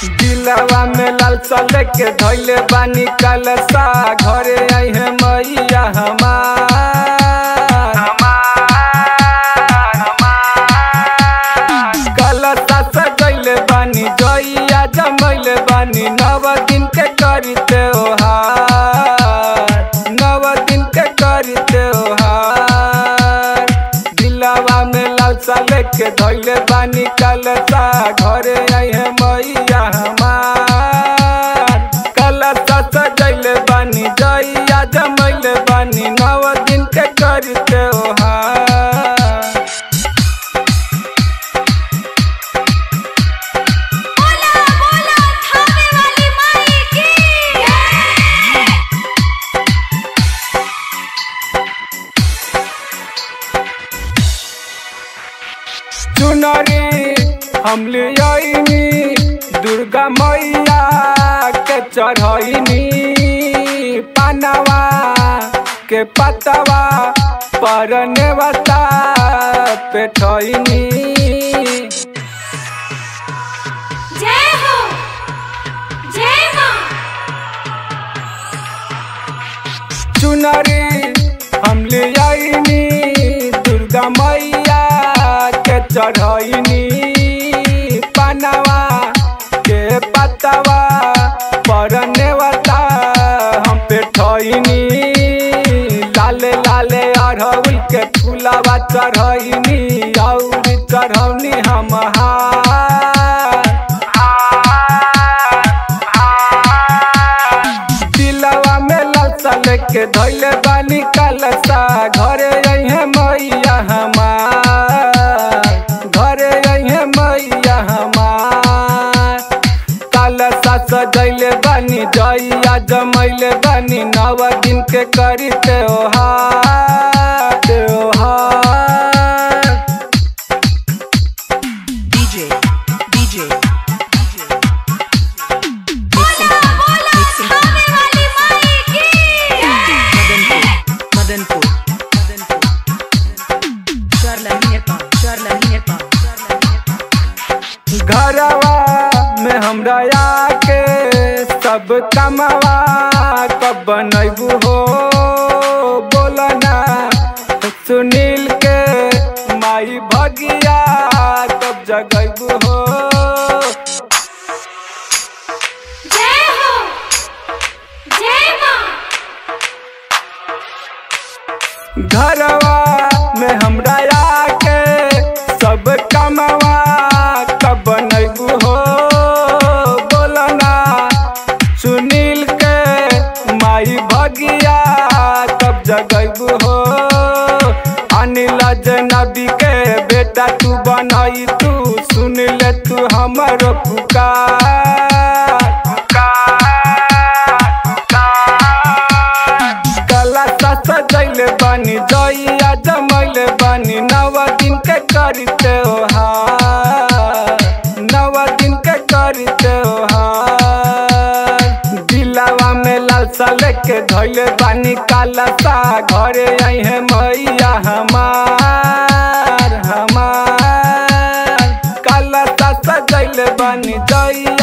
दिलवा में लालसा लेके धैले बानी कलसा घरे आई है मैया हमार कलसा सजैले बानी जइया जमैले बानी नव दिन के करी त्योहार नव दिन के करी त्योहार दिलवा में लालसा लेके धैले बानी कलसा घरे आई है मैया हमार कलसा सजैले बानी जइया जमैले बानी नव दिन के करी त्योहार बोला बोला थामे वाली माई की चुनरी हम ले आईनी दुर्गा मैया के चढ़ैनी पानवा के पतवा पर नेवता पेठैनी जय हो जय मां चुनरी हम ले आईनी दुर्गा मैया के चढ़ैनी पानवा के पतवा पर नेवता हम पेठैनी लाले लाले अरहुल के फूलवा चढ़ैनी और चढ़ौनी हम दिलवा में लालसा लेके धैले बानी कलसा घरे अइहे मैया हमार घरे अइहे मैया हमार कलसा सजैले बानी जइया जमैले बानी नव दिन के करी त्योहार त्योहार DJ, DJ, DJ. बोला बोला थामे वाली माई की Madanpur, Madanpur, Madanpur. Charlanie Nepal, Charlanie Nepal, Charlanie Nepal. घरवा में हमरा आके सब कमवा कब बनैबू हो बोलना सुनील के माई भगिया कब जगैबू हो जय हो जय मां घरवा में हमरा आके सब कमवा कब बनैबू हो बोलना सुनील के माई भगिया कब जगैबू हो अनिल जनबी के बेटा तू बनई तू सुन ले तू हमर पुकार कला सजैले बानी जइया जमैले बानी नव दिन के करी त्योहार नव दिन के करी त्योहार दिलवा में लालसा लेके धैले बानी कालसा घरे आई है मैया हमार हमार कालसा सजैले बानी जइया